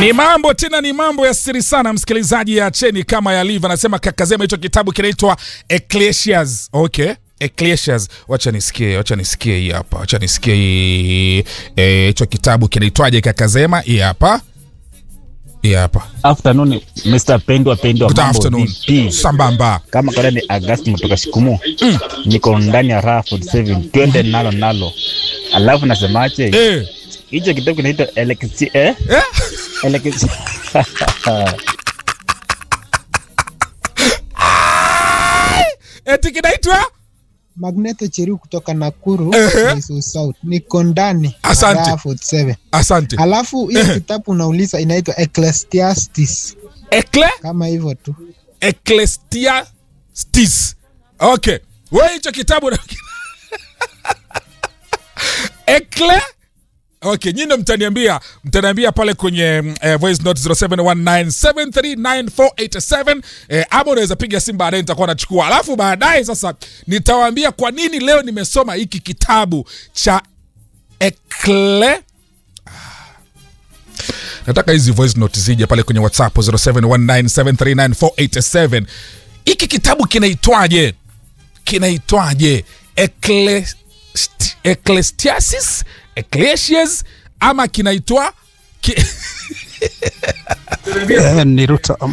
Ni mambo tena, ni mambo ya siri sana, msikilizaji. Ya cheni kama yalivyo, anasema Kakazema, hicho kitabu kinaitwa Ecclesiastes. Okay, Ecclesiastes, wacha nisikie, wacha nisikie hii hapa, wacha nisikie hii eh, hicho kitabu kinaitwaje? Kakazema, hii hapa, hii hapa. Afternoon, Mr. Pendwa Pendwa, Good mambo afternoon, vipi? sambamba. Kama kawaida ni August kutoka Shikumu. Niko ndani ya raha 47 twende nalo nalo. Alafu nasemaje? Eh, Hicho kitabu kinaitwa Elexi eh? eh? Elexi Eti kinaitwa Magneto Cheru kutoka Nakuru Ehe. Miso South. Niko ndani Asante. Raha 47. asante. Alafu hiyo kitabu unauliza inaitwa Ecclesiastes Ekle kama hivyo tu. Ecclesiastes. Okay, wewe hicho kitabu na- Ekle Okay, nyinyi ndo mtaniambia mtaniambia pale kwenye mm, eh, voice note 0719739487 eh, ama unaweza piga simu baadaye, nitakuwa nachukua, alafu baadaye sasa nitawaambia kwa nini leo nimesoma hiki kitabu cha Ekle nataka hizi voice note zije pale kwenye whatsapp 0719739487 hiki kitabu kinaitwaje kinaitwaje Ecclest- ecclesiastes ecclesias ama kinaitwa ki... Eh, ni Ruta